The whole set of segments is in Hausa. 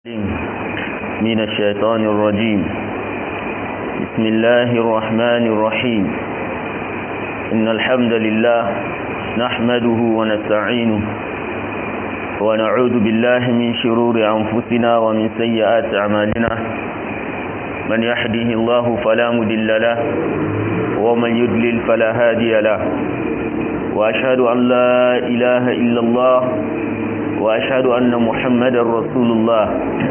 من الشيطان الرجيم بسم الله الرحمن الرحيم إن الحمد لله نحمده ونستعينه ونعوذ بالله من شرور أنفسنا ومن سيئات أعمالنا من يحده الله فلا مدل له ومن يدلل فلا هادي له وأشهد أن لا إله إلا الله وأشهد أن محمد رسول الله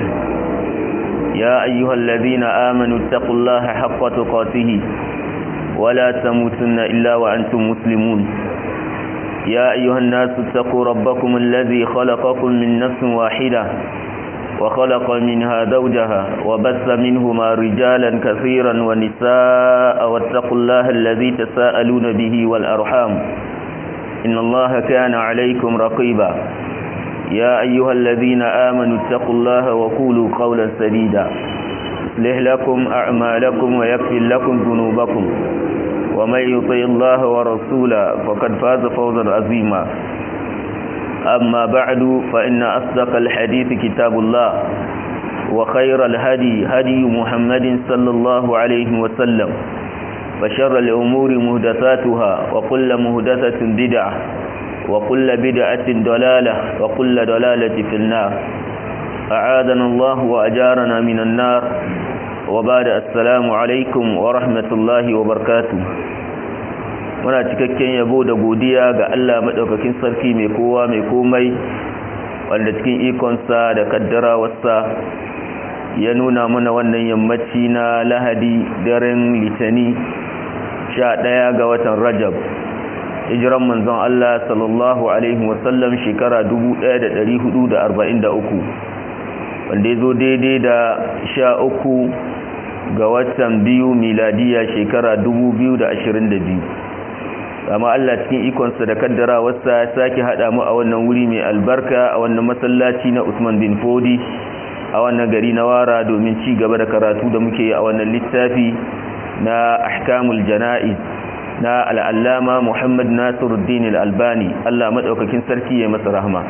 يا أيها الذين آمنوا اتقوا الله حق تقاته ولا تموتن إلا وأنتم مسلمون يا أيها الناس اتقوا ربكم الذي خلقكم من نفس واحدة وخلق منها زوجها وبث منهما رجالا كثيرا ونساء واتقوا الله الذي تساءلون به والأرحام إن الله كان عليكم رقيبا يا أيها الذين آمنوا اتقوا الله وقولوا قولا سديدا يصلح لكم أعمالكم ويغفر لكم ذنوبكم ومن يطع الله ورسوله فقد فاز فوزا عظيما أما بعد فإن أصدق الحديث كتاب الله وخير الهدي هدي محمد صلى الله عليه وسلم وشر الأمور مهدثاتها وكل مهدثة بدعة وكل بدعة ضلالة وكل ضلالة في النار أعاذنا الله وأجارنا من النار وبعد السلام عليكم ورحمة الله وبركاته muna cikakken yabo da godiya ga Allah madaukakin sarki mai kowa mai komai wanda cikin ikonsa da kaddarawarsa ya nuna mana wannan yammaci na lahadi daren litani 11 ga watan rajab hijiran manzon Allah sallallahu alaihi wasallam shekara 1443 wanda ya zo daidai da sha uku ga watan biyu miladiya shekara 2022 amma Allah cikin ikonsa da kaddara wasa ya sake haɗa mu a wannan wuri mai albarka a wannan masallaci na Usman bin Fodi a wannan gari na Wara domin ci gaba da karatu da muke a wannan littafi na ahkamul jana'iz na al'allama Muhammad Nasiruddin al'albani Allah maɗaukakin sarki ya masa rahama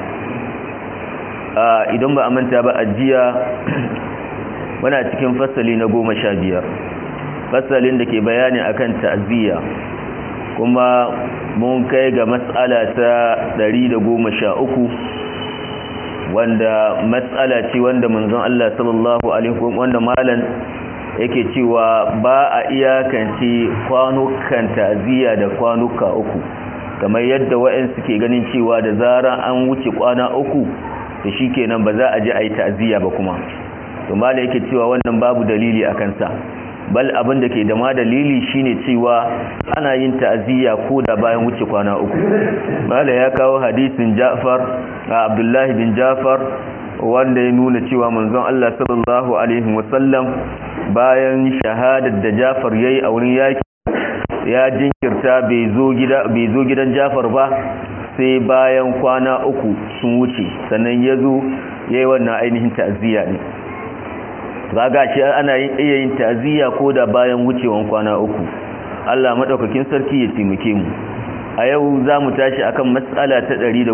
idan ba a manta ba a jiya muna cikin fasali na goma sha biyar fasalin da ke bayani akan ta'aziyya kuma mun kai ga matsala ta ɗari da goma sha uku wanda matsala ce wanda manzon Allah sallallahu alaihi wanda malan yake cewa ba a iyakance kwanukan ta'aziyya da kwanuka uku kamar yadda wa'in suke ganin cewa da zaran an wuce kwana uku da shikenan ba za a ji a yi ta'aziyya ba kuma to malai yake cewa wannan babu dalili a kansa bal abin da ke da ma dalili shine cewa ana yin ta'aziyya ko da bayan wuce kwana uku malai ya kawo hadisin Ja'far Abdullahi bin Ja'far wanda ya nuna cewa manzon Allah sallallahu alaihi wasallam bayan shahadar da Jafar yayi a wurin yaki ya jinkirta bai zo gida bai zo gidan Jafar ba sai bayan kwana uku sun wuce sannan ya zo yayi wannan ainihin ta'aziyya ne kaga shi ana yin iya yin ta'aziyya ko da bayan wucewan kwana uku Allah madaukakin sarki ya taimake mu a yau za mu tashi akan matsala ta 114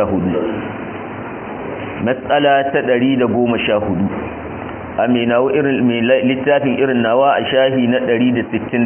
matsala ta 114 aminawo irin littafin irin nawa a shahi na 167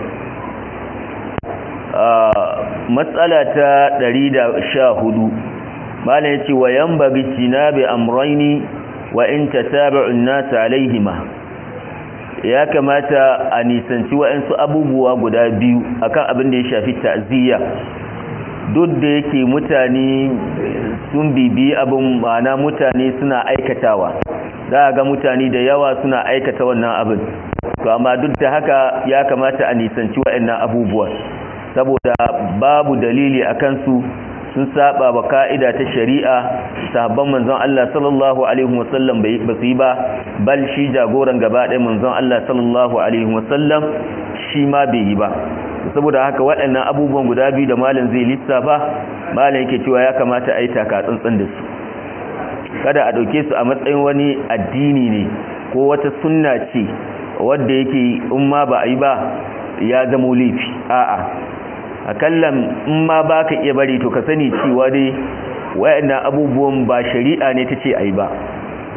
matsala ta 114 malam yace wa yanbaghi tinabi amrayni wa in tatabi'u an-nas alaihima ya kamata a nisanci wa'ansu abubuwa guda biyu akan abin da ya shafi ta'ziya duk da yake mutane sun bibi abin ma'ana mutane suna aikatawa za a ga mutane da yawa suna aikata wannan abin to amma duk da haka ya kamata a nisanci waɗannan abubuwa saboda babu dalili a kansu sun saba wa ka'ida ta shari'a sahabban manzon Allah sallallahu alaihi wasallam ba su yi ba bal shi jagoran gaba ɗaya manzon Allah sallallahu alaihi wasallam shi ma bai yi ba saboda haka waɗannan abubuwan guda biyu da malam zai lissafa malam yake cewa ya kamata a yi taka tsantsan da su kada a ɗauke su a matsayin wani addini ne ko wata sunna ce wadda yake in ma ba a yi ba ya zamo laifi a'a akallan in ma ba ka iya bari to ka sani cewa dai wayannan abubuwan ba shari'a ne ta ce a yi ba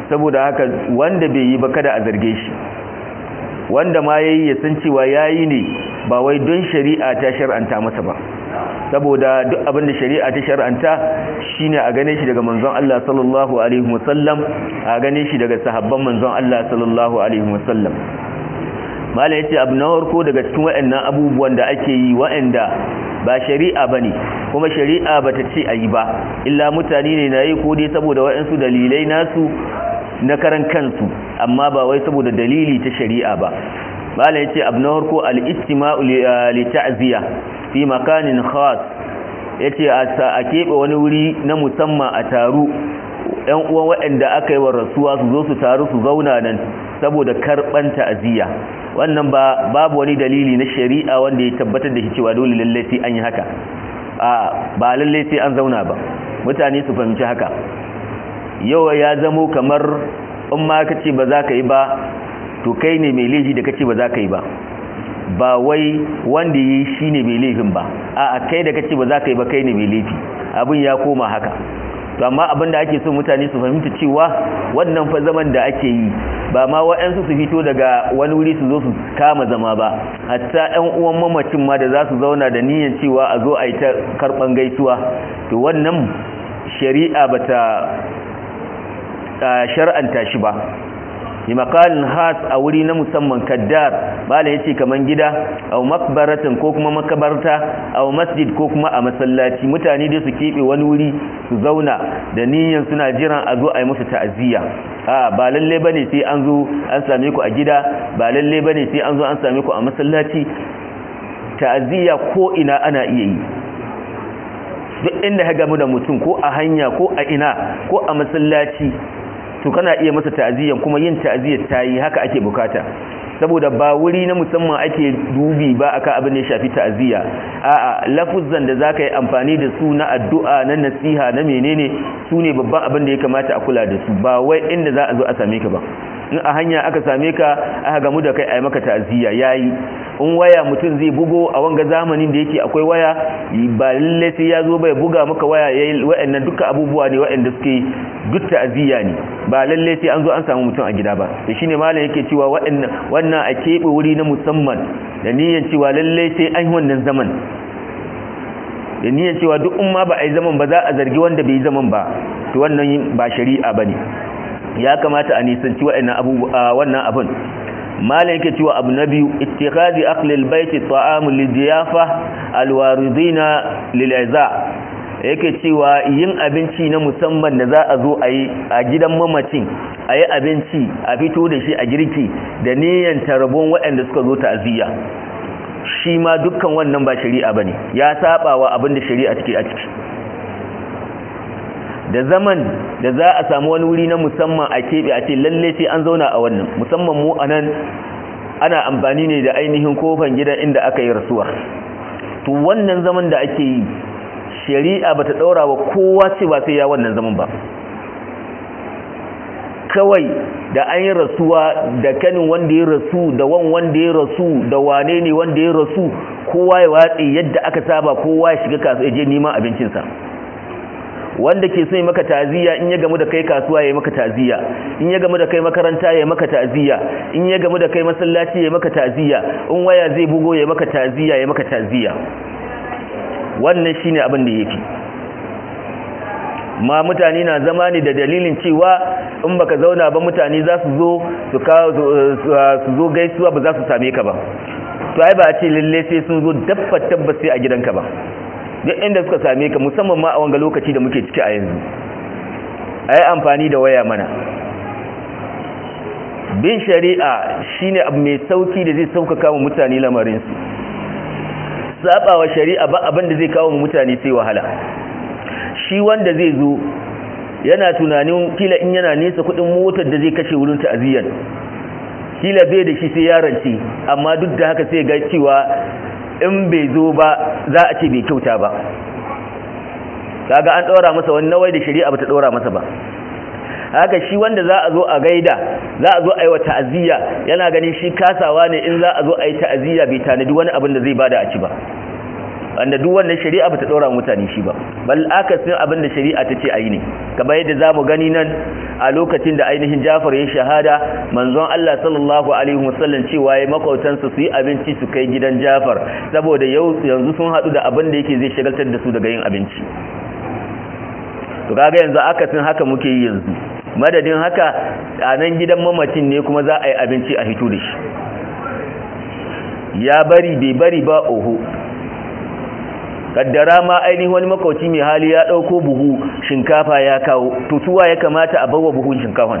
saboda haka wanda bai yi ba kada a zarge shi wanda ma yayi ya san cewa yayi ne ba wai don shari'a ta shar'anta masa ba saboda duk abin da shari'a ta shar'anta shine a gane shi daga manzon Allah sallallahu alaihi wasallam a gane shi daga sahabban manzon Allah sallallahu alaihi wasallam malai yace abu na farko daga cikin waɗannan abubuwan da ake yi waɗanda ba shari'a bane kuma shari'a bata ce ayi ba illa mutane ne na yi ko dai saboda waɗansu dalilai nasu na karan kansu amma ba wai saboda dalili ta shari'a ba malai yace abu na farko al-istima'u li ta'ziya fi makanin khas yace a keɓe wani wuri na musamman a taru ɗan uwan waɗanda aka yi wa rasuwa su zo su taru su zauna nan saboda karɓan ta'aziyya wannan ba babu wani dalili na shari'a wanda ya tabbatar da shi cewa dole lalle sai an yi haka a ba lalle sai an zauna ba mutane su fahimci haka yau ya zamo kamar in ma kace ba za ka yi ba to kai ne mai laifi da kace ba za ka yi ba ba wai wanda yi shi ne mai laifin ba a kai da kace ba za ka yi ba kai ne mai laifi abin ya koma haka to amma abin da ake so mutane su fahimta cewa wannan fa zaman da ake yi ba ma waɗansu su fito daga wani wuri su zo su kama zama ba hatta ɗan uwan mamacin ma da za su zauna da niyyar cewa a zo a yi ta karɓan gaisuwa to wannan shari'a bata shar'anta shi ba bi makalin has a wuri na musamman kaddar bala yace kaman gida aw makbaratan ko kuma makabarta aw masjid ko kuma a masallaci mutane dai su kebe wani wuri su zauna da niyyar suna jiran a zo a yi musu ta'aziyya a ba lalle bane sai an zo an same ku a gida ba lalle bane sai an zo an same ku a masallaci ta'aziyya ko ina ana iya yi duk inda ka gamu da mutum ko a hanya ko a ina ko a masallaci to kana iya masa ta'aziyyan kuma yin ta'aziyyar tayi haka ake bukata saboda ba wuri na musamman ake dubi ba akan abin da ya shafi ta'aziyya a'a lafuzzan da zaka yi amfani da su na addu'a na nasiha na menene su ne babban abin da ya kamata a kula da su ba wai inda za a zo a same ka ba in a hanya aka same ka aka gamu da kai a yi maka ta'aziyya yayi in waya mutum zai bugo a wanga zamanin da yake akwai waya ba lalle sai ya zo bai buga maka waya yayi wa'annan duka abubuwa ne wa'anda suke duk ta'aziyya ne ba lalle sai an zo an samu mutum a gida ba to shine malam yake cewa wa'annan wannan a keɓe wuri na musamman da niyyar cewa lalle sai an yi wannan zaman da niyyar cewa duk umma ba a yi zaman ba za a zargi wanda bai yi zaman ba to wannan ba shari'a bane ya kamata a nisanci wa'annan abubuwa wannan abun malam yake cewa abu na biyu ittikhadi aqlil baiti ta'amu lidiyafa alwaridina lil'iza yake cewa yin abinci na musamman da za a zo a yi a gidan mamacin a yi abinci a fito da shi a girki da niyyar tarbon waɗanda suka zo ta'aziyya shi ma dukkan wannan ba shari'a bane ya saba wa abin da shari'a take a ciki da zaman da za a samu wani wuri na musamman a keɓe a ce lalle sai an zauna a wannan musamman mu a nan ana amfani ne da ainihin kofan gidan inda aka yi rasuwa to wannan zaman da ake yi shari'a bata ɗaura wa kowa cewa sai ya wannan zaman ba kawai da an yi rasuwa da kanin wanda ya rasu da wan wanda ya rasu da wane ne wanda ya rasu kowa ya watsi yadda aka saba kowa ya shiga kasuwa ya je neman abincinsa wanda ke so ya maka taziya in ya gamu da kai kasuwa ya maka taziya in ya gamu da kai makaranta ya maka taziya in ya gamu da kai masallaci ya maka taziya in waya zai bugo ya maka taziya ya maka taziya wannan shine abin da yake ma mutane na zama ne da dalilin cewa in baka zauna ba mutane za su zo su kawo su zo gaisuwa ba za su same ka ba to ai ba a ce lalle sai sun zo dabba tabbas sai a gidanka ba duk inda suka same ka musamman ma a wanga lokaci da muke ciki a yanzu ai amfani da waya mana bin shari'a shine abu mai sauki da zai sauƙaƙa wa mutane lamarin su sabawa shari'a ba abin da zai kawo mutane sai wahala shi wanda zai zo yana tunanin kila in yana nesa kudin motar da zai kashe wurin ta'aziyyar kila bai da shi sai yaranci amma duk da haka sai ga cewa in bai zo ba za a ce bai kyauta ba kaga an ɗora masa wani nawai da shari'a bata ɗora masa ba haka shi wanda za a zo a gaida za a zo a yi wa ta'aziyya yana ganin shi kasawa ne in za a zo a yi ta'aziyya bai tanadi wani abin da zai bada a ci ba wanda duk wannan shari'a bata dora mutane shi ba bal akasin abin da shari'a ta ce ayi ne kamar yadda zamu gani nan a lokacin da ainihin Jafar ya shahada manzon Allah sallallahu alaihi wasallam cewa ya makautansa su yi abinci su kai gidan Jafar saboda yau yanzu sun hadu da abin da yake zai shagaltar da su daga yin abinci to kaga yanzu akasin haka muke yi yanzu madadin haka a nan gidan mamacin ne kuma za a yi abinci a hito da shi ya bari bai bari ba oho kaddara ma ainihin wani makauci mai hali ya dauko buhu shinkafa ya kawo tutuwa ya kamata a bawa buhun shinkafan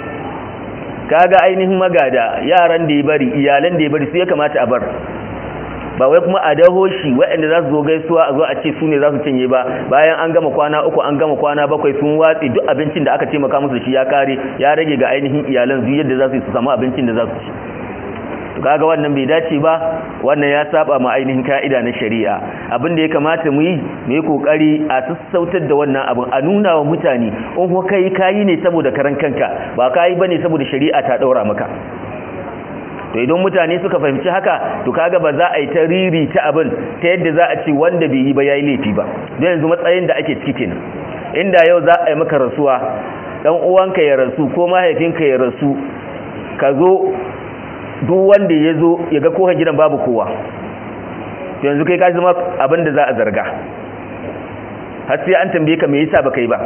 kaga ainihin magada yaran da ya bari iyalan da ya bari su ya kamata a bar ba wai kuma a daho shi waɗanda za su zo gaisuwa a zo a ce su ne za su cinye ba bayan an gama kwana uku an gama kwana bakwai sun watsi duk abincin da aka taimaka musu shi ya kare ya rage ga ainihin iyalan su yadda za su yi su samu abincin da za su ci kaga wannan bai dace ba wannan ya saba ma ainihin ka'ida na shari'a abin da ya kamata mu yi mu yi kokari a sassautar da wannan abin a nuna wa mutane in ko kai kayi ne saboda karan kanka ba kayi bane saboda shari'a ta daura maka to idan mutane suka fahimci haka to kaga ba za a yi ta riri ta abin ta yadda za a ce wanda bai yi ba yayi laifi ba don yanzu matsayin da ake ciki kenan inda yau za a yi maka rasuwa dan uwanka ya rasu ko mahaifinka ya rasu ka zo duk wanda ya zo ya ga kohon gidan babu kowa yanzu kai ka zama abin da za a zarga har sai an tambaye ka me yasa baka yi ba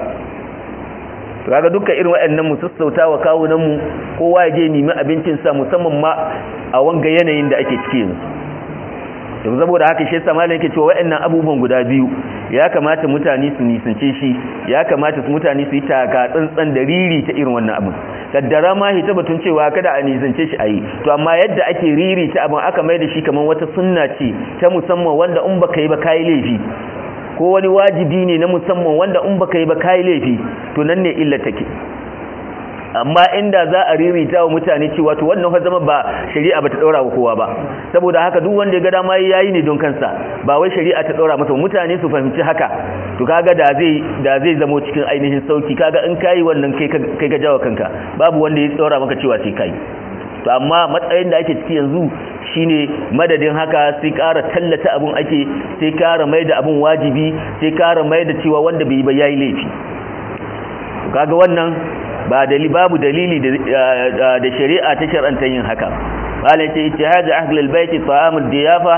to kaga dukkan irin waɗannan mu sassauta wa kawunan mu kowa ya je nemi abincin sa musamman ma a wanga yanayin da ake ciki yanzu to saboda haka shi yasa malam yake cewa waɗannan abubuwan guda biyu ya kamata mutane su nisance shi ya kamata su mutane su yi taka tsantsan da riri ta irin wannan abin kaddara ma hita batun cewa kada a nisance shi ayi to amma yadda ake riri ta abin aka mai da shi kamar wata sunna ce ta musamman wanda in baka yi ba kai laifi ko wani wajibi ne na musamman wanda in baka yi ba kai laifi to nan ne illa take amma inda za a ririta wa mutane cewa to wannan fa zama ba shari'a bata daura wa kowa ba saboda haka duk wanda ya ga dama yayi ne don kansa ba wai shari'a ta daura masa mutane su fahimci haka to kaga da zai da zai zamo cikin ainihin sauki kaga in kai wannan kai kai ga jawo kanka babu wanda ya daura maka cewa sai kai to amma matsayin da ake ciki yanzu shine madadin haka sai ƙara tallata abun ake sai ƙara mai da abun wajibi sai ƙara mai da cewa wanda bai yi ba yayi laifi kaga wannan ba dalili babu dalili da shari'a ta shar'anta yin haka قال اتهاج أهل البيت طعام الضيافة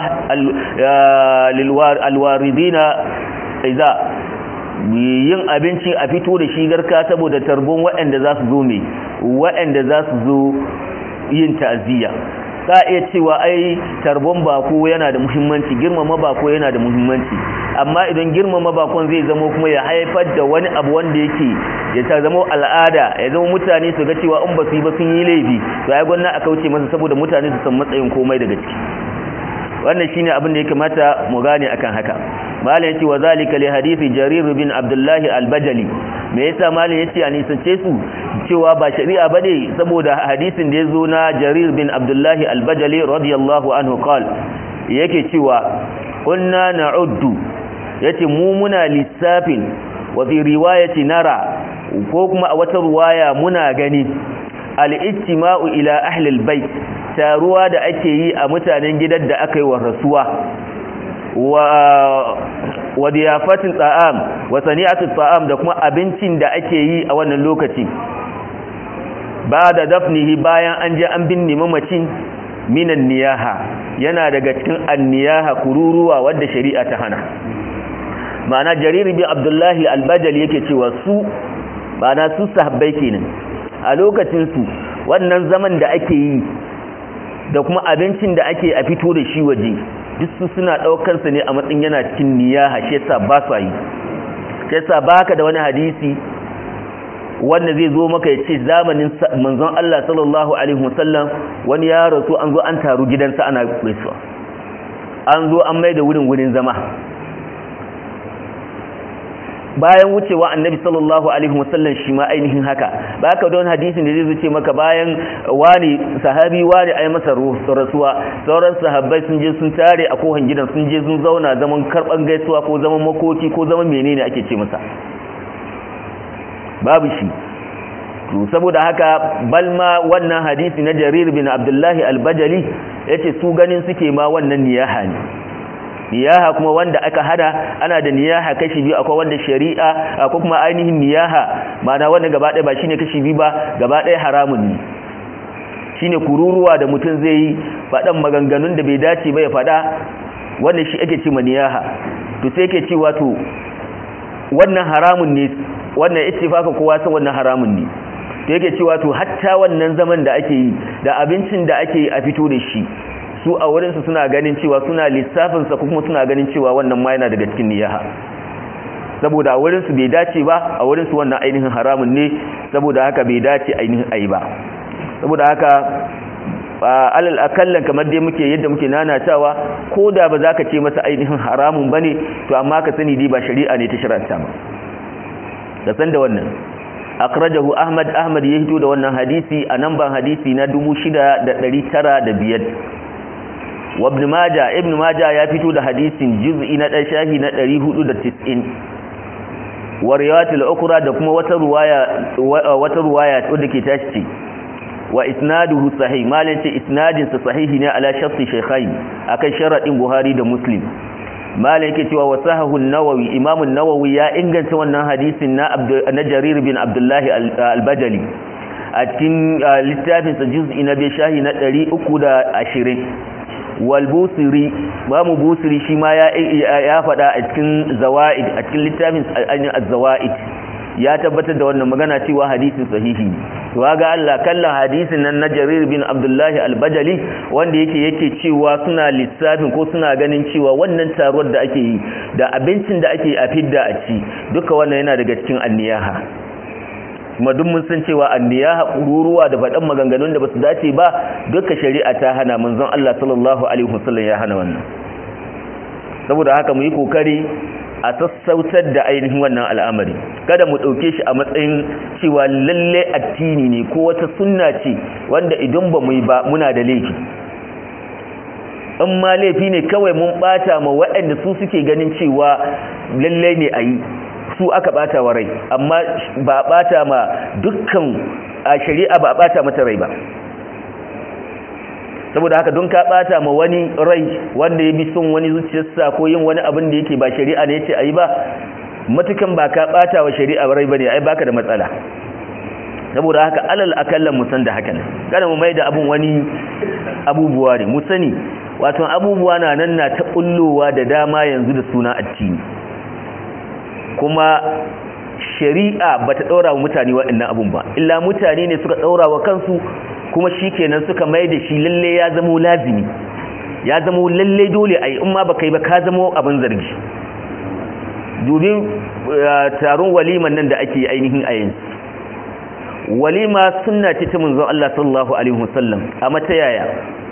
للواردين إذا yin abinci a fito da shi garka saboda tarbon waɗanda za su zo mai waɗanda za su zo yin ta'aziyya ka iya cewa ai tarbon bako yana da muhimmanci girmama bako yana da muhimmanci amma idan girmama bakon zai zama kuma ya haifar da wani abu wanda yake ya ta zama al'ada ya zama mutane su ga cewa in ba su yi ba sun yi laifi to ai gwanna a kauce masa saboda mutane su san matsayin komai daga ciki wannan shine abin da ya kamata mu gane akan haka malam yace wa zalika li hadisi jarir bin abdullahi al-bajali me yasa malam yace a nisance su cewa ba shari'a bane saboda hadisin da yazo na jarir bin abdullahi al-bajali radiyallahu anhu qal yake cewa kunna na'uddu yace mu muna lissafin wa fi riwayati nara ko kuma a wata ruwaya muna gani al-ijtima'u ila ahli al-bait taruwa da ake yi a mutanen gidan da aka yi wa rasuwa wa diyafatin ta'am wa sani'atul ta'am da kuma abincin da ake yi a wannan lokaci ba da dafnihi bayan an je an binne mamacin minan niyaha yana daga cikin anniyaha kururuwa wadda shari'a ta hana ma'ana jarir bin abdullahi albajali yake cewa su ma'ana su sahabbai kenan a lokacin su wannan zaman da ake yi da kuma abincin da ake a fito da shi waje duk su suna daukar sa ne a matsayin yana cikin niyaha shi yasa ba su yi shi yasa baka da wani hadisi wanda zai zo maka ya ce zamanin manzon Allah sallallahu alaihi wasallam wani ya rasu an zo an taru gidansa ana gaisuwa an zo an mai da wurin wurin zama bayan wucewa annabi sallallahu alaihi wasallam shi ma ainihin haka baka don hadisin da zai zuce maka bayan wani sahabi wani ai masa rasuwa sauran sahabbai sun je sun tare a kohan gidan sun je sun zauna zaman karban gaisuwa ko zaman makoki ko zaman menene ake ce masa babu shi to saboda haka balma wannan hadisi na Jarir bin Abdullahi al-Bajali yace su ganin suke ma wannan niyaha ne niyaha kuma wanda aka hada ana da niyaha kashi biyu akwai wanda shari'a akwai kuma ainihin niyaha ma'ana wanda gaba ɗaya ba shine kashi biyu ba gaba ɗaya haramun ne shine kururuwa da mutum zai yi faɗan maganganun da bai dace ba ya faɗa wannan shi ake cewa niyaha to sai yake cewa to wannan haramun ne wannan ittifaka kowa san wannan haramun ne to yake cewa to hatta wannan zaman da ake yi da abincin da ake yi a fito da shi su a wurinsu suna ganin cewa suna lissafinsa kuma suna ganin cewa wannan ma yana daga cikin niyaha saboda a wurinsu bai dace ba a wurinsu wannan ainihin haramun ne saboda haka bai dace ainihin ayi ba saboda haka alal akallan kamar dai muke yadda muke nanatawa ko da ba za ka ce masa ainihin haramun ba ne to amma ka sani dai ba shari'a ne ta shirarta ba da san da wannan akrajahu ahmad ahmad ya hito da wannan hadisi a nan ban hadisi na 6905 wa ibn majah ibn majah ya fito da hadisin juz'i na dan shahi na 490 wa riwayatul ukra da kuma wata ruwaya wata ruwaya wadda ke tashi wa isnaduhu sahih malin ce isnadin sa sahihi ne ala sharti shaykhain akan sharadin buhari da muslim malin yake cewa wasahahu an-nawawi imam an-nawawi ya inganta wannan hadisin na na jarir bin abdullah al-bajali a cikin littafin sa juz'i na bi shahi na 320 wal busiri mamu busiri shi ma ya ya fada a cikin zawaid a cikin littafin az-zawaid ya tabbatar da wannan magana cewa hadisin sahihi ne to ga Allah kallon hadisin nan na Jarir bin Abdullah al-Bajali wanda yake yake cewa suna lissafin ko suna ganin cewa wannan taruwar da ake yi da abincin da ake a fidda a ci duka wannan yana daga cikin anniyaha kuma duk mun san cewa anniyaha kururuwa da faɗan maganganun da basu dace ba duka shari'a ta hana manzon Allah sallallahu alaihi wasallam ya hana wannan saboda haka mu yi kokari a sassautar da ainihin wannan al'amari kada mu ɗauke shi a matsayin cewa lalle addini ne ko wata sunna ce wanda idan ba mu yi ba muna da laifi in ma laifi ne kawai mun ɓata ma waɗanda su suke ganin cewa lalle ne a yi su aka ɓata wa rai amma ba a ɓata ma dukkan a shari'a ba a ɓata mata rai ba saboda haka don ka bata ma wani rai wanda ya bi son wani zuciyarsa ko yin wani abin da yake ba shari'a ne yace ayi ba matukan ba ka bata wa shari'a rai bane ai baka da matsala saboda haka alal akallan mu san da hakan kada mu maida abun wani abubuwa ne mu sani wato abubuwa na nan na ta kullowa da dama yanzu da suna addini kuma shari'a bata daura wa mutane waɗannan abun ba illa mutane ne suka daura wa kansu kuma shi kenan suka mai da shi lalle ya zamo lazimi ya zamo lalle dole a yi in ma ba kai ba ka zamo abin zargi dubin taron waliman nan da ake ainihin a yanzu walima sunna ce ta munzon Allah sallallahu alaihi wasallam a mata yaya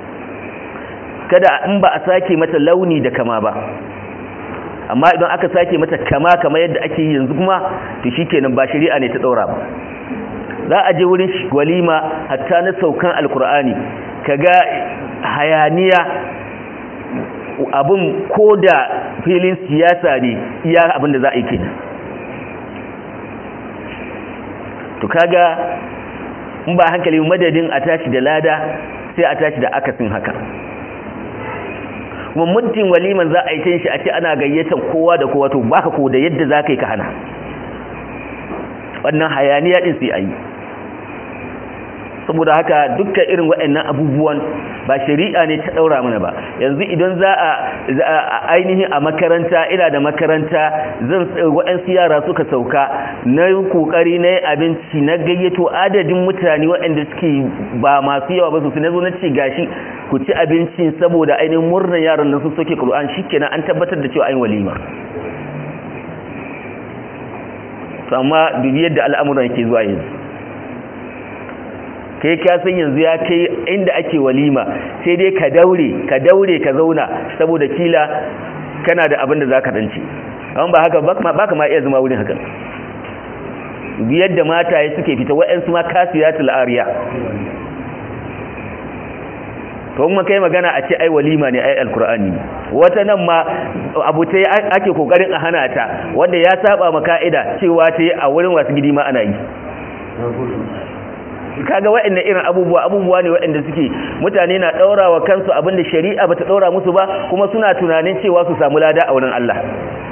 kada in ba a sake mata launi da kama ba amma idan aka sake mata kama kama yadda ake yi yanzu kuma to shikenan ba shari'a ne ta daura ba za a je wurin walima hatta na saukan alkur'ani kaga hayaniya abin ko da filin siyasa ne iya abin da za a yi kenan to kaga in ba hankali madadin a tashi da lada sai a tashi da akasin haka kuma muddin waliman za a yi ta shi a ce ana gayyatar kowa da kowa to baka ko da yadda za ka yi ka hana wannan hayaniya din sai a yi saboda haka dukkan irin waɗannan abubuwan ba shari'a ne ta ɗaura mana ba yanzu idan za a ainihin a makaranta ina da makaranta zan waɗansu yara suka sauka na yi ƙoƙari na yi abinci na gayyato adadin mutane waɗanda suke ba masu yawa ba sosai na zo na ce gashi ku ci abinci saboda ainihin murnar yaran nan sun soke ƙur'an shi kenan an tabbatar da cewa an walima to amma dubi yadda al'amuran ke zuwa yanzu kai ka san yanzu ya kai inda ake walima sai dai ka daure ka daure ka zauna saboda kila kana da abin da za ka danci amma ba haka ba ka ma iya zama wurin haka biyar da mataye suke fita wa'yansu ma kasiyatul ariya to kuma kai magana a ce ai walima ne ai alkur'ani wata nan ma abu ta ake kokarin a hana ta wanda ya saba ma ka'ida cewa ta yi a wurin wasu gidi ma ana yi kaga waɗannan irin abubuwa abubuwa ne waɗanda suke mutane na ɗaura wa kansu abinda shari'a bata ɗaura musu ba kuma suna tunanin cewa su samu lada a wurin Allah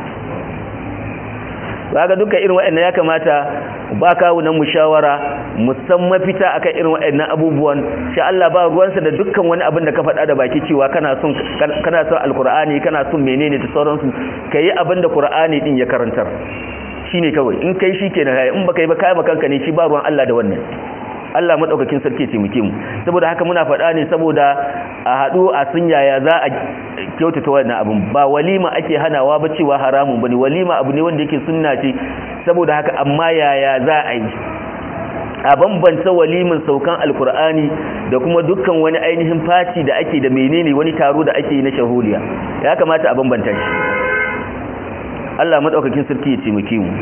kaga duka irin waɗannan ya kamata ba kawunan mu shawara musamman fita akan irin waɗannan abubuwan sha Allah ba ruwansa da dukkan wani abin da ka faɗa da baki cewa kana son kana son alkur'ani kana son menene da sauransu kayi abin da qur'ani din ya karantar shine kawai in kai shikenan in baka yi ba kai makanka ne shi ba ruwan Allah da wannan Allah madaukakin sarki ce muke mu saboda haka muna faɗa ne saboda a haɗu a sun yaya za a kyautata wannan abin ba walima ake hanawa ba cewa haramun bane walima abu ne wanda yake sunna ce saboda haka amma yaya za a yi a bambanta walimin saukan alkur'ani da kuma dukkan wani ainihin fati da ake da menene wani taro da ake yi na shahuliya ya kamata a bambanta shi Allah madaukakin sarki ya taimake mu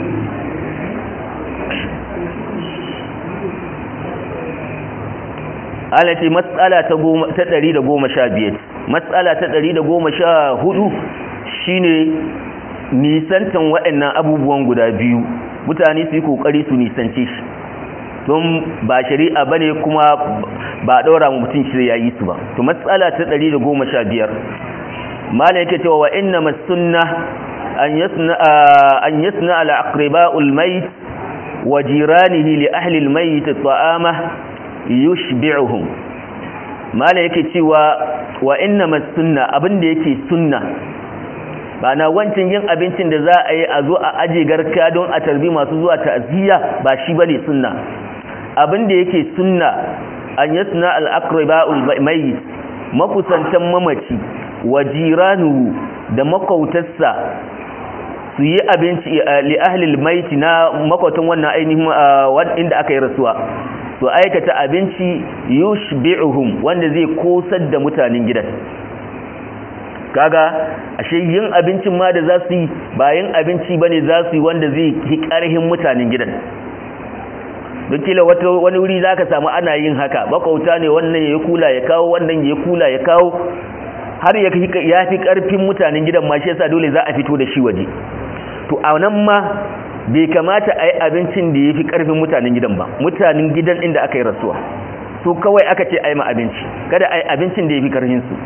alati matsala ta 115 matsala ta 114 shine nisantan waɗannan abubuwan guda biyu mutane su yi kokari su nisance shi don ba shari'a bane kuma ba daura mu mutum shi yayi su ba to matsala ta 115 malai yake cewa wa inna masunna an yasna an yasna al aqriba'ul mayt wa jiranihi li ahli al mayt ta'ama yushbi'uhum mala yake cewa wa inna sunna abinda yake sunna bana wancan yin abincin da za a yi a zo a aje garka don a tarbi masu zuwa ta'ziya ba shi bane sunna abinda yake sunna an yasna al-aqraba'ul mayyit makusantan mamaci wa jiranu da makautarsa su yi abinci li ahli al-mayt na makwatan wannan ainihin inda aka yi rasuwa su aikata abinci yushbi'uhum wanda zai kosar da mutanen gidan kaga ashe yin abincin ma da za su yi bayan abinci bane za su yi wanda zai yi karhin mutanen gidan don kila wata wani wuri zaka samu ana yin haka makauta ne wannan ya kula ya kawo wannan ya kula ya kawo har ya fi karfin mutanen gidan ma shi yasa dole za a fito da shi waje to a nan ma bai kamata a yi abincin da ya fi ƙarfin mutanen gidan ba mutanen gidan inda aka yi rasuwa su kawai aka ce a yi ma abinci kada a yi abincin da ya fi ƙarfinsu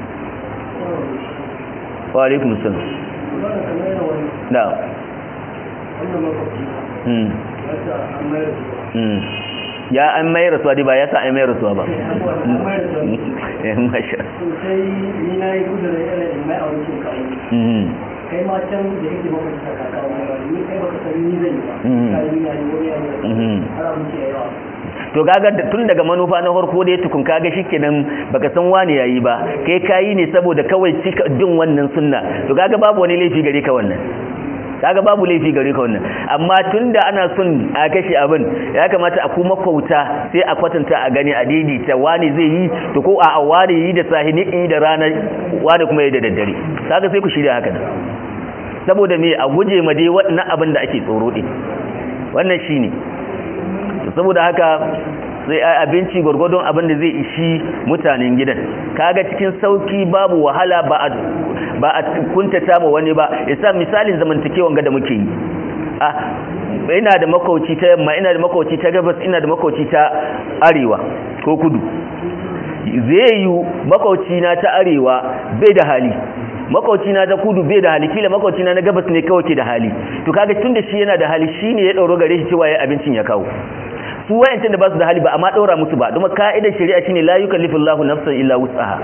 wa alaikun sun da ya an mai rasuwa dai ba ya sa an mai rasuwa ba masha kai ma can da yake maka ta kakawa ba ni kai baka san ni zan yi ba kai ni yayi wani yayi har abin ke yawa to kaga tun daga manufa na farko da tukun kaga shikenan baka san wani yayi ba kai kayi ne saboda kawai cika din wannan sunna to kaga babu wani laifi gare ka wannan kaga babu laifi gare ka wannan amma tunda ana son a kashe abin ya kamata a kuma kauta sai a kwatanta a gani a daidaita wani zai yi to ko a wani yi da sahini yi da rana wani kuma yi da daddare kaga sai ku shirya haka nan saboda me a guje ma dai wannan abin da ake tsoro din wannan shine saboda haka sai abinci gwargwadon abin da zai ishi mutanen gidan kaga cikin sauki babu wahala ba a ba a kuntata ma wani ba yasa misalin zamantakewan ga da muke yi ah ina da makauci ta yamma ina da makauci ta gabas ina da makauci ta arewa ko kudu zai yi makauci na ta arewa bai da hali makauci na ta kudu bai da hali kila makauci na na gabas ne kawai ke da hali to kaga tunda shi yana da hali shine ya dauro gare shi cewa ya abincin ya kawo su wayancin da ba su da hali ba amma daura musu ba kuma ka'idar shari'a shine la yukallifullahu nafsan illa wus'aha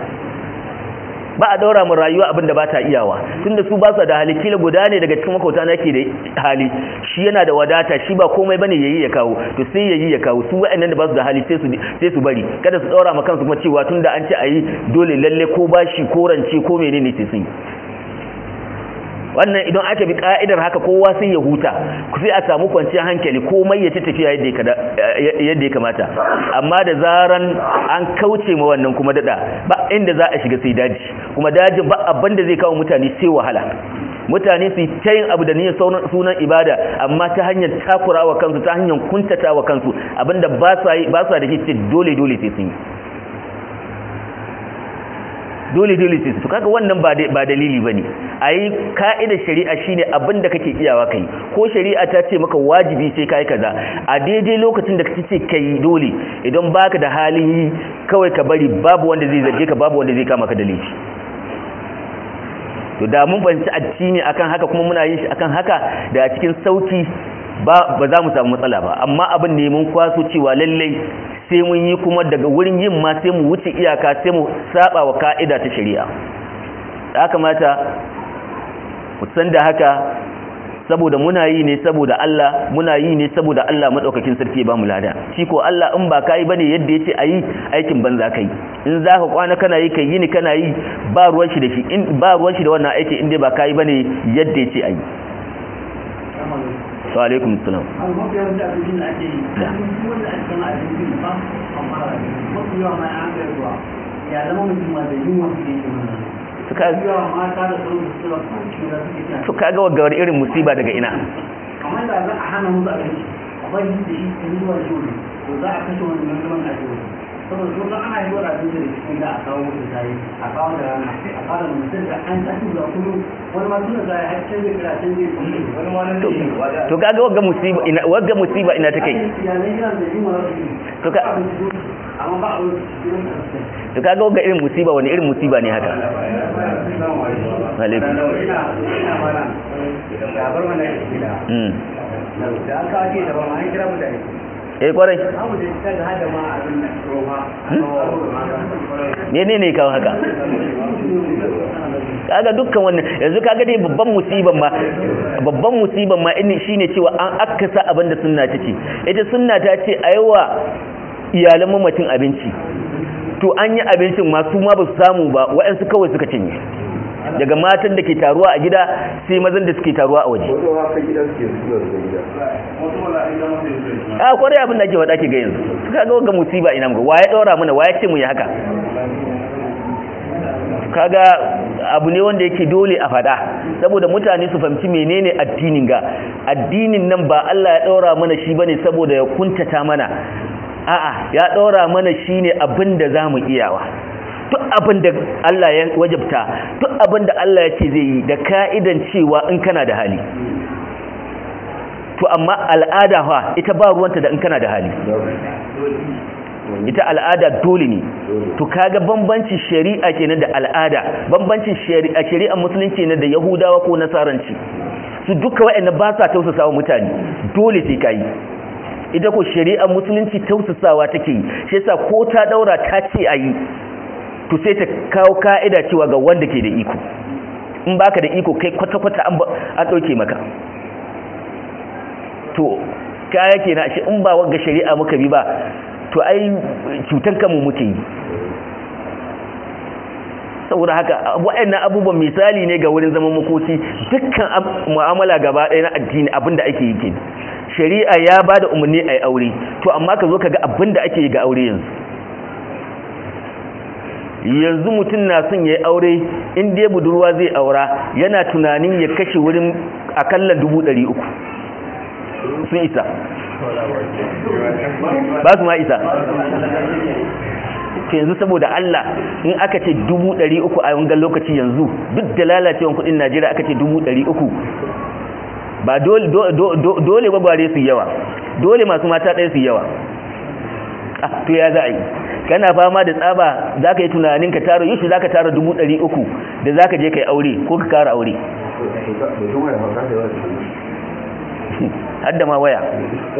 ba a daura mu rayuwa abin da ba ta iyawa tunda su ba su da hali kila guda ne daga cikin makauta na ke da hali shi yana da wadata shi ba komai bane yayi ya kawo to sai yayi ya kawo su wayannan da ba su da hali sai su sai su bari kada su daura ma kansu kuma cewa tunda an ce ayi dole lalle ko bashi ko rance ko menene sai sun wannan idan aka bi ka'idar haka kowa sai ya huta sai a samu kwanciyar hankali komai ya ci tafiya yadda ya kamata amma da zaran an kauce ma wannan kuma dada ba inda za a shiga sai daji kuma dajin ba abin da zai kawo mutane sai wahala mutane su ta yin abu da niyyar sunan ibada amma ta hanyar takurawa kansu ta hanyar kuntatawa kansu abinda ba sa da shi dole dole sai sun yi dole dole sai su kaga wannan ba ba dalili bane ayi ka'idar shari'a shine abin da kake iyawa kai ko shari'a ta ce maka wajibi sai kai kaza a daidai lokacin da kace kai dole idan baka da halin yi kawai ka bari babu wanda zai zarge ka babu wanda zai kama ka da laifi to da mun fahimci addini akan haka kuma muna yin shi akan haka da a cikin sauki ba ba za mu samu matsala ba amma abin ne mun kwaso cewa lallai sai mun yi kuma daga wurin yin ma sai mu wuce iyaka sai mu saba wa ka'ida ta shari'a ya kamata mu san da haka saboda muna yi ne saboda Allah muna yi ne saboda Allah madaukakin sarki ba mu lada shi ko Allah in ba kai bane yadda yace ayi aikin banza kai in zaka kwana kana yi kai yini kana yi ba ruwan shi da shi in ba ruwan shi da wannan aiki in dai ba kai bane yadda yace ayi wa alaikum assalam an mafi yawan da abin da ake yi Da. duk wanda ake kama abin da ba amma mafi yawa ma an kai zuwa ya zama mutum ma da yunwa suke yi wannan to ka mafi yawa mata da sauran su suna kwanci da suke kina to kaga wagga irin musiba daga ina kamar da za a hana musu abinci a bari da shi ta zuwa jure to za a kashe wani nan zaman ake wani saboda sun san ana yi wa abinci da cikin da a kawo musu tayi a kawo da rana a kawo da mutum da an tashi zuwa kullum wani ma suna zai har can zai kira can zai kullum wani ma nan to zai yi wada to kaga wagga musiba ina wagga musiba ina take iyalai gidan da yin wani rasu To ka- amma ba a wani gidan da su to kaga wagga irin musiba wani irin musiba ne haka alaikum ina mana da bar mana gida mm da an kawo ce da ba ma an kira mutane eh kwarai abu da ta ga hada ma abin da roma ne ne ne kawo haka kaga dukkan wannan yanzu kaga dai babban musiban ma babban musiban ma ini shine cewa an akasa abinda sunna ta ce ita sunna ta ce aiwa iyalan mamacin abinci to an yi abincin ma su ma ba su samu ba waɗansu kawai suka cinye daga matan da ke taruwa a gida sai mazan da suke taruwa a waje wato haka gida suke zuwa daga gida a kwarai abin da ake faɗa ke ga yanzu suka ga ga musiba ina muka waye ɗora mana waye ce mu yi haka kaga abu ne wanda yake dole a faɗa saboda mutane su fahimci menene addinin ga addinin nan ba Allah ya ɗora mana shi bane saboda ya kuntata mana a'a ya ɗora mana shi ne abin da za mu iyawa duk abin da Allah ya wajabta duk abin da Allah ya ce zai yi da ka'idan cewa in kana da hali to amma al'ada fa ita ba ruwanta da in kana da hali ita al'ada dole ne to kaga bambancin shari'a kenan da al'ada bambancin shari'a shari'ar musulunci ne da yahudawa ko nasaranci su duka waɗanda ba sa tausasawa mutane dole sai kai ita ko shari'ar musulunci tausasawa take yi shi yasa ko ta daura ta ce ayi to sai ta kawo ka'ida cewa ga wanda ke da iko in baka da iko kai kwata-kwata an an dauke maka to kaya kenan shi in ba wanga shari'a muka bi ba to ai cutan kanmu muke yi saboda haka waɗannan abubuwan misali ne ga wurin zaman makoki dukkan mu'amala gaba ɗaya na addini abinda ake yi ke shari'a ya ba da umarni a yi aure to amma ka zo ka ga abinda ake yi ga aure yanzu yanzu mutum na son ya yi aure in dai budurwa zai aura yana tunanin ya kashe wurin akalla dubu ɗari uku sun isa ba su ma isa yanzu saboda Allah in aka ce dubu ɗari uku a wangan lokaci yanzu duk da lalacewan kudin Najeriya aka ce dubu ɗari uku ba dole gwagware su yawa dole masu mata ɗaya su yawa to ya za a yi kana fama da tsaba za ka yi tunanin ka tara yushi za ka tara dubu ɗari uku da za ka je ka yi aure ko ka kara aure hadda ma waya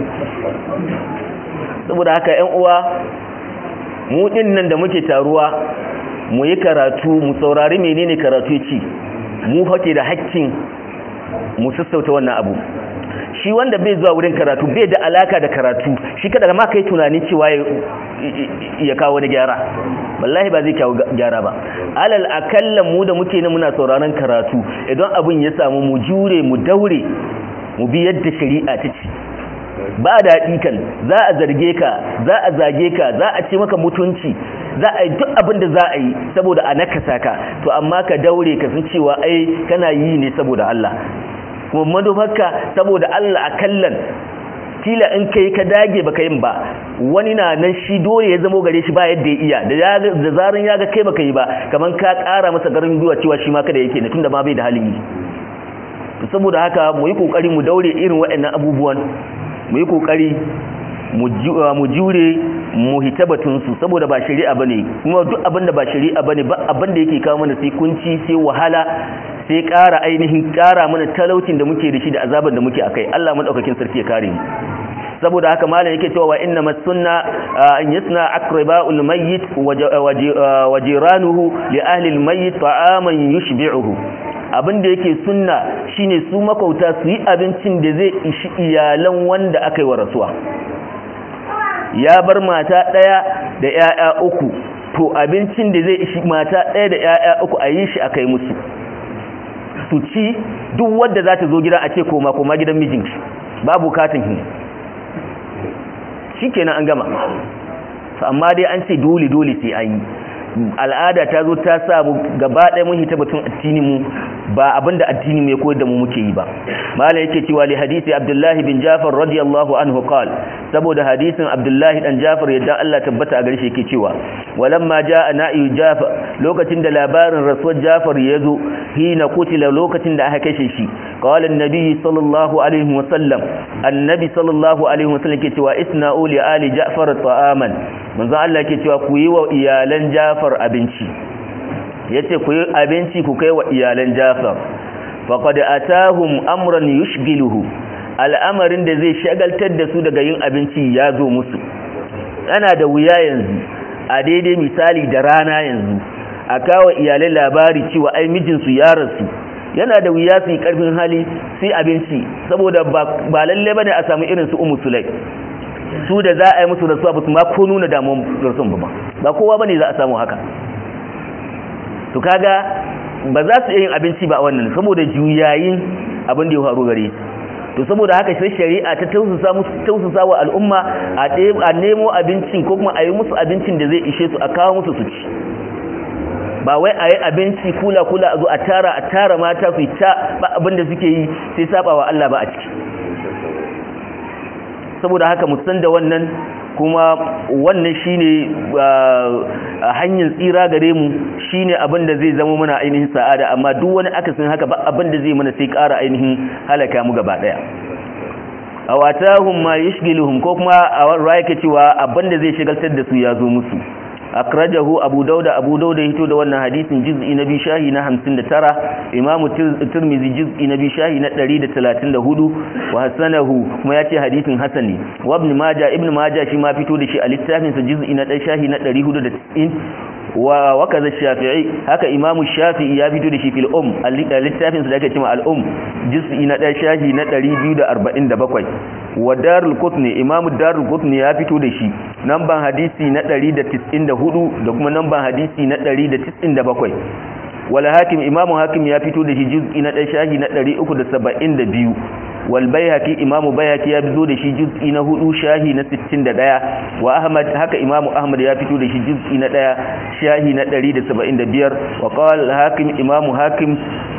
saboda haka yan uwa mu din nan da muke taruwa mu yi karatu mu saurari menene karatu ci mu hake da hakkin mu sassauta wannan abu shi wanda bai zuwa wurin karatu bai da alaka da karatu shi kada ma kai tunanin cewa ya kawo wani gyara wallahi ba zai kawo gyara ba alal akalla mu da muke ne muna sauraron karatu idan abin ya samu mu jure mu daure mu bi yadda shari'a ta ce ba daɗi kan za a zarge ka za a zage ka za a ce maka mutunci za a yi duk abin da za a yi saboda a nakasa ka to amma ka daure ka san cewa ai kana yi ne saboda Allah kuma manufarka saboda Allah a kallan kila in kai ka dage baka yin ba wani na nan shi dole ya zamo gare shi ba yadda ya iya da zarin ya ga kai baka yi ba kaman ka ƙara masa garin gwiwa cewa shi ma kada yake ne tunda ma bai da halin yi to saboda haka mu yi kokari mu daure irin waɗannan abubuwan mu yi kokari mu jure mu hita batunsu saboda ba shari'a bane kuma duk abin da ba shari'a bane ba abin da yake kawo mana sai kunci sai wahala sai ƙara ainihin ƙara mana talaucin da muke da shi da azaban da muke akai Allah madaukakin sarki ya kare mu saboda haka malam yake cewa wa inna masunna an yasna aqraba'ul mayyit wa jiranuhu li ahli al-mayyit ta'aman yushbi'uhu abinda yake sunna shine su makauta su yi abincin da zai ishi iyalan wanda aka yi wa rasuwa ya bar mata ɗaya da ‘ya'ya uku to abincin da zai ishi mata ɗaya da ‘ya'ya uku a yi shi a kai musu su ci duk wadda za ta zo gidan a ce koma koma gidan mijinki babu katin hin shi kenan an gama amma dai an ce dole dole sai an yi al'ada ta zo ta sa mu gaba ɗaya mun hita batun addini mu ba abinda addini mu ya koyar da mu muke yi ba malai yake cewa li hadisi abdullahi bin jafar radiyallahu anhu qal saboda hadisin abdullahi dan jafar yadda Allah tabbata a gare shi yake cewa walamma jaa na'i jafar lokacin da labarin rasuwar jafar ya zo hina kutila lokacin da aka kashe shi qala annabi sallallahu alaihi wa sallam annabi sallallahu alaihi wa sallam yake cewa isna'u li ali ja'far ta'aman manzo Allah yake cewa ku yi wa iyalan jafar abinci yace ku yi abinci ku kai wa iyalan jafar faqad atahum amran yushghiluhu al'amarin da zai shagaltar da su daga yin abinci ya zo musu ana da wuya yanzu a daidai misali da rana yanzu a kawo iyalai labari cewa ai mijinsu ya rasu yana da wuya su yi karfin hali sai abinci saboda ba lalle bane a samu irin su umu sulai su da za a yi musu rasuwa ba su ma ko nuna damuwar rasuwan ba ba kowa bane za a samu haka to kaga ba za su yin abinci ba a wannan saboda juyayin abin da ya faru gare to saboda haka sai shari'a ta tausasa musu tausasa wa al'umma a nemo abincin ko kuma a yi musu abincin da zai ishe su a kawo musu su ci ba wai a yi abinci kula kula a zo a tara a tara mata su ta ba abin da suke yi sai saba wa Allah ba a ciki saboda haka mu san da wannan kuma wannan shine hanyar tsira gare mu shine abin da zai zama mana ainihin sa'ada amma duk wani akasin haka ba abin da zai mana sai ƙara ainihin halaka mu gaba daya aw atahum ma yashghiluhum ko kuma a rayake cewa abin da zai shigaltar da su ya zo musu akrajahu abu dauda abu dauda hito da wannan hadisin juz'i na biyu shahi na 59 imamu tirmizi juz'i na biyu shahi na 134 wa hasanahu kuma yace hadisin hasan ne wa ibn majah ibn majah shi ma fito da shi a littafin sa juz'i na 1 shahi na 490 wa wakaza shafi'i haka imamu shafi'i ya fito da shi fil um a littafin sa da ake cewa al um juz'i na 1 shahi na 247 wa darul qutni imamu darul qutni ya fito da shi namban hadisi na 194 da kuma namban hadisi na 197 wala hakim imamu hakim ya fito da shi juz'i na 1 shahi na 372 wal bayhaqi imamu bayhaqi ya fito da shi juz'i na 4 shahi na 61 wa ahmad haka imamu ahmad ya fito da shi juz'i na 1 shahi na 175 wa qala hakim imamu hakim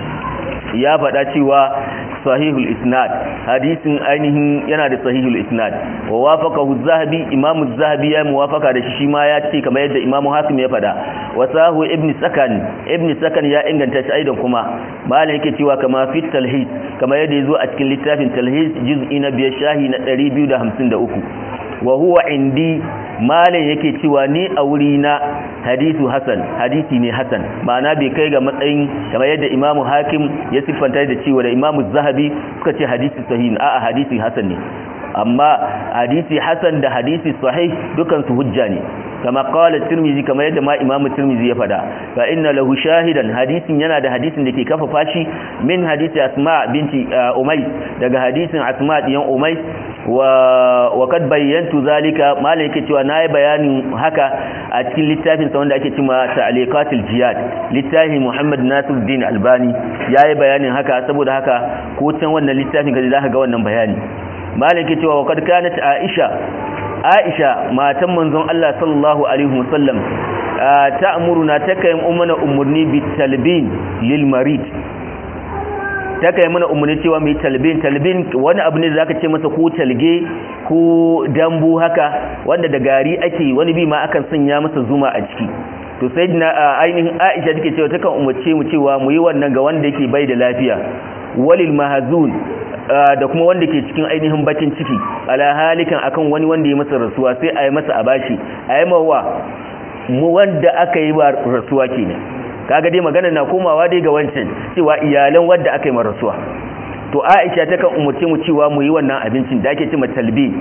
ya faɗa cewa sahihul isnad hadisin ainihin yana da sahihul isnad wa wafaqahu az-zahabi imamu az-zahabi ya muwafaka da shi shi ma ya ce kamar yadda imamu hakim ya fada wa sahu ibn sakan ibn sakan ya inganta shi aidan kuma malam yake cewa kama fi talhis kamar yadda yazo a cikin littafin talhis juz'i na biyar shahi na 253 wa huwa indi malam yake cewa ni a wuri na hadisu hasan hadisi ne hasan ma'ana bai kai ga matsayin kamar yadda imamu hakim ya siffanta da cewa da imamu zahabi suka ce hadisi sahih a'a hadisi hasan ne amma hadisi hasan da hadisi sahih dukan su hujja ne kama qala tirmizi kamar yadda ma imamu tirmizi ya fada fa inna lahu shahidan hadisin yana da hadisin da ke kafa fashi min hadisi asma binti umay daga hadisin asma diyan umay wa wa kad bayyantu zalika malai yake cewa nayi bayanin haka a cikin littafin sa wanda ake cewa ta'liqatul jihad littafin Muhammad Nasiruddin Albani yayi bayanin haka saboda haka ko can wannan littafin ga zaka ga wannan bayani malai yake cewa wa kad kanat Aisha Aisha matan manzon Allah sallallahu alaihi wasallam ta'muruna takai ummana umurni bitalbin lil marid ta kai mana umarni cewa mai talbin talbin wani abu ne da zaka ce masa ko talge ko dambu haka wanda da gari ake wani bi ma akan sanya masa zuma a ciki to sai na ainihin Aisha take cewa takan umarce mu cewa mu yi wannan ga wanda yake bai da lafiya walil mahzun da kuma wanda ke cikin ainihin bakin ciki ala halikan akan wani wanda ya masa rasuwa sai a yi masa a bashi a yi mawa mu wanda aka yi ba rasuwa kenan kaga dai magana na komawa dai ga wancan cewa iyalan wanda aka yi ma rasuwa to Aisha takan umarce mu cewa mu yi wannan abincin da ake cewa talbi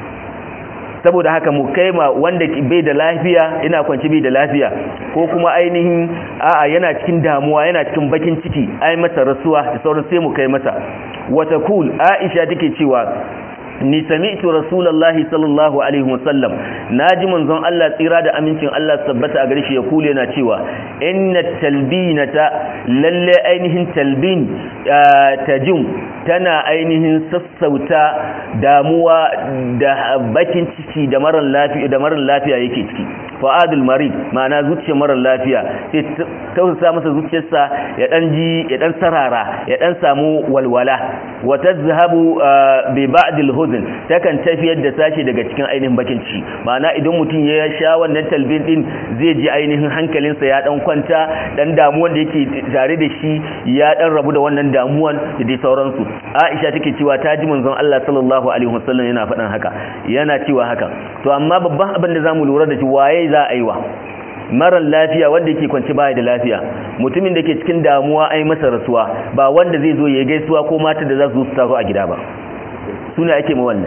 saboda haka mu kai ma wanda bai da lafiya ina kwanci bai da lafiya ko kuma ainihin a'a yana cikin damuwa yana cikin bakin ciki ai masa rasuwa da sauran sai mu kai masa wata kul aisha take cewa ni sami'tu rasulullahi sallallahu alaihi wasallam naji manzon Allah tsira da amincin Allah tabbata a gare shi ya kule yana cewa inna talbinata lalle ainihin talbin tajum tana ainihin sassauta damuwa da bakin ciki da marar lafiya da marar lafiya yake ciki fa'adul marid ma'ana zuciyar marar lafiya sai tausasa masa zuciyarsa ya dan ji ya dan sarara ya dan samu walwala wa tazhabu bi ba'dil huzn takan tafiyar da sashi daga cikin ainihin bakin ciki ma'ana idan mutum ya sha wannan talbin din zai ji ainihin hankalinsa ya dan kwanta dan damuwan da yake tare da shi ya dan rabu da wannan damuwan da dai sauransu Aisha take cewa ta ji manzon Allah sallallahu alaihi wasallam yana faɗan haka yana cewa haka to amma babban abin da zamu lura da shi waye za a yi wa marar lafiya wanda yake kwanci baya da lafiya mutumin da ke cikin damuwa ai masa rasuwa ba wanda zai zo ya gaisuwa ko mata da za su su tazo a gida ba su ne ake ma wannan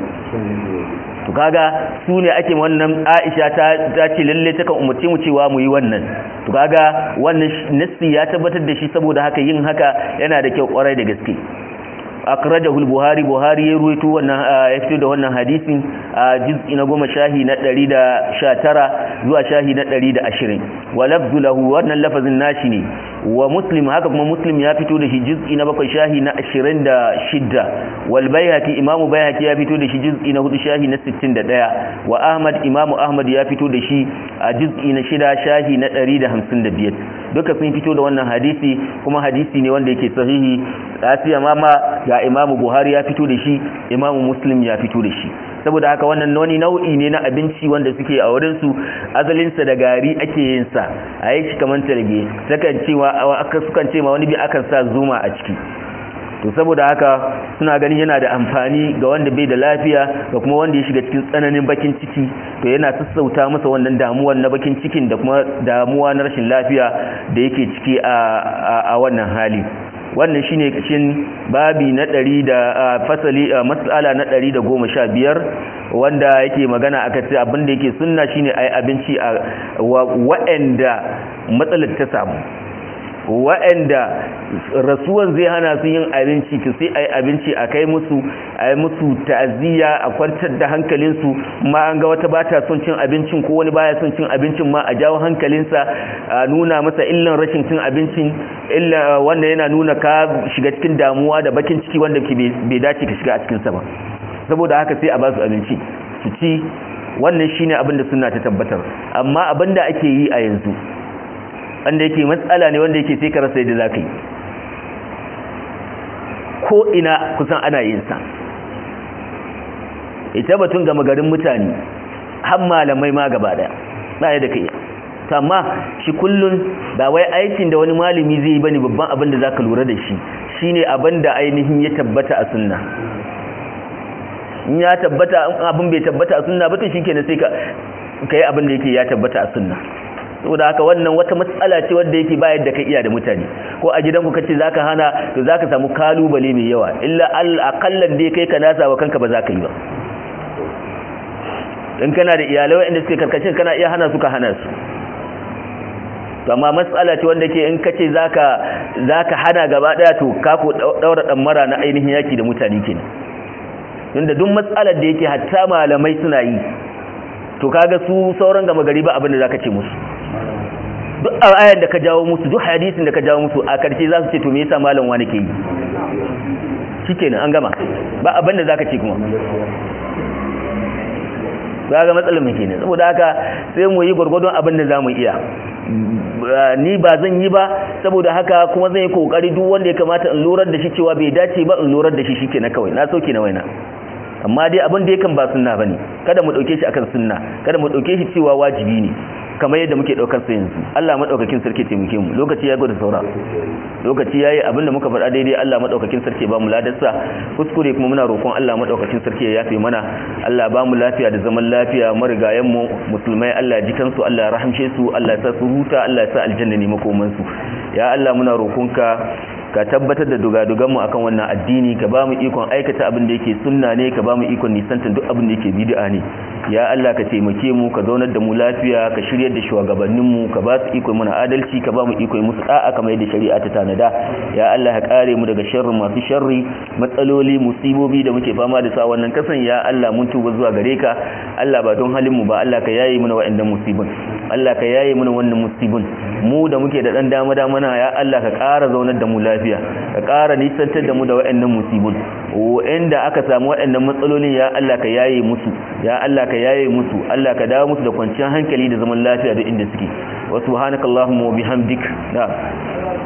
to kaga su ne ake ma wannan Aisha ta ta ce lalle ta kan umarci mu cewa mu yi wannan to kaga wannan nassi ya tabbatar da shi saboda haka yin haka yana da kyau kwarai da gaske akrajahu al-buhari buhari ya ruwaito wannan ya fito da wannan hadisin a juz'i na goma shahi na 119 zuwa shahi na 120 wa lafzu lahu wannan lafazin nashi ne wa muslim haka kuma muslim ya fito da shi juz'i na bakwai shahi na 26 wal bayhaqi imamu bayhaqi ya fito da shi juz'i na hudu shahi na 61 wa ahmad imamu ahmad ya fito da shi a juz'i na shida shahi na 155 duka sun fito da wannan hadisi kuma hadisi ne wanda yake sahihi lafiya mama ga imamu buhari ya fito da shi imamu muslim ya fito da shi saboda haka wannan wani nau'i ne na abinci wanda suke a wurinsu azalinsa da gari ake yin sa a yi shi kamar talge sakan cewa aka sukan ce ma wani bi akan sa zuma a ciki to saboda haka suna ganin yana da amfani ga wanda bai da lafiya ga kuma wanda ya shiga cikin tsananin bakin ciki to yana sassauta masa wannan damuwar na bakin cikin da kuma damuwa na rashin lafiya da yake ciki a wannan hali wannan shine kashin babi na ɗari da fasali mas'ala na ɗari da goma sha biyar wanda yake magana aka ce abinda yake sunna shine ai abinci a wa'anda matsalar ta samu wa'anda rasuwan zai hana su yin abinci ki sai ai abinci a kai musu ai musu ta'aziyya a kwantar da hankalinsu ma an ga wata bata son cin abincin ko wani baya son cin abincin ma a jawo hankalinsa a nuna masa illan rashin cin abincin illa wanda yana nuna ka shiga cikin damuwa da bakin ciki wanda ke bai dace ka shiga a cikin sa ba saboda haka sai a ba su abinci su ci wannan shine abin da sunna ta tabbatar amma abin da ake yi a yanzu wanda yake matsala ne wanda yake sai ka rasa yadda za ka yi ko ina kusan ana yin sa ita batun gama garin mutane har malamai ma gaba daya ba ya da kai amma shi kullun ba wai aikin da wani malami zai yi bane babban abin da zaka lura da shi shine abin da ainihin ya tabbata a sunna in ya tabbata abin bai tabbata a sunna ba to shikenan sai ka kai abin da yake ya tabbata a sunna saboda haka wannan wata matsala ce wanda yake bayar da ka iya da mutane ko a gidanku kace zaka hana to zaka samu kalubale mai yawa illa al aqallan dai kai ka nasa wa kanka ba zaka yi ba in kana da iyalai wanda suke karkashin kana iya hana su ka hana su to amma matsala ce wanda ke in kace zaka zaka hana gaba daya to ka ko daura dan mara na ainihin yaki da mutane kenan tunda duk matsalar da yake hatta malamai suna yi to kaga su sauran gama gari ba abin da zaka ce musu duk ayar da ka jawo musu duk hadisin da ka jawo musu a karshe za su ce to me yasa malam wani ke yi shikenan an gama ba abin da zaka ce kuma ga matsalar mu kenan saboda haka sai mu yi gurgurdon abin da zamu iya ni ba zan yi ba saboda haka kuma zan yi kokari duk wanda ya kamata in lurar da shi cewa bai dace ba in lurar da shi shikenan kawai na sauke na waina amma dai abin da yakan ba sunna bane kada mu dauke shi akan sunna kada mu dauke shi cewa wajibi ne kamar yadda muke daukar sa yanzu Allah madaukakin sarki taimake mu lokaci ya gode saura lokaci yayi abinda muka faɗa daidai Allah madaukakin sarki ba mu ladarsa kuskure kuma muna roƙon Allah madaukakin sarki ya yafe mana Allah ba mu lafiya da zaman lafiya marigayen mu musulmai Allah ya ji kansu Allah ya rahamshe su Allah ya sa su huta Allah ya sa aljanna ne makoman su ya Allah muna roƙonka ka tabbatar da dugaduganmu akan wannan addini ka ba mu ikon aikata abin da yake sunna ne ka ba mu ikon nisantar duk abin da yake bid'a ne ya Allah ka taimake mu ka zaunar da mu lafiya ka shiryar da shugabannin mu ka ba su ikon muna adalci ka ba mu ikon musu da'a kamar yadda shari'a ta tanada ya Allah ka kare mu daga sharri masu sharri matsaloli musibobi da muke fama da su a wannan kasan ya Allah mun tuba zuwa gare ka Allah ba don halin mu ba Allah ka yaye mana wa'annan musibin Allah ka yaye mana wannan musibin mu da muke da dan dama dama na ya Allah ka ƙara zaunar da mu lafiya ka ƙara nisantar da mu da wa'annan musibin wa'anda aka samu wa'annan matsalolin ya Allah ka yaye musu ya Allah ka yaye musu Allah ka dawo musu da kwanciyar hankali da zaman lafiya duk inda suke wa subhanakallahumma wa bihamdik da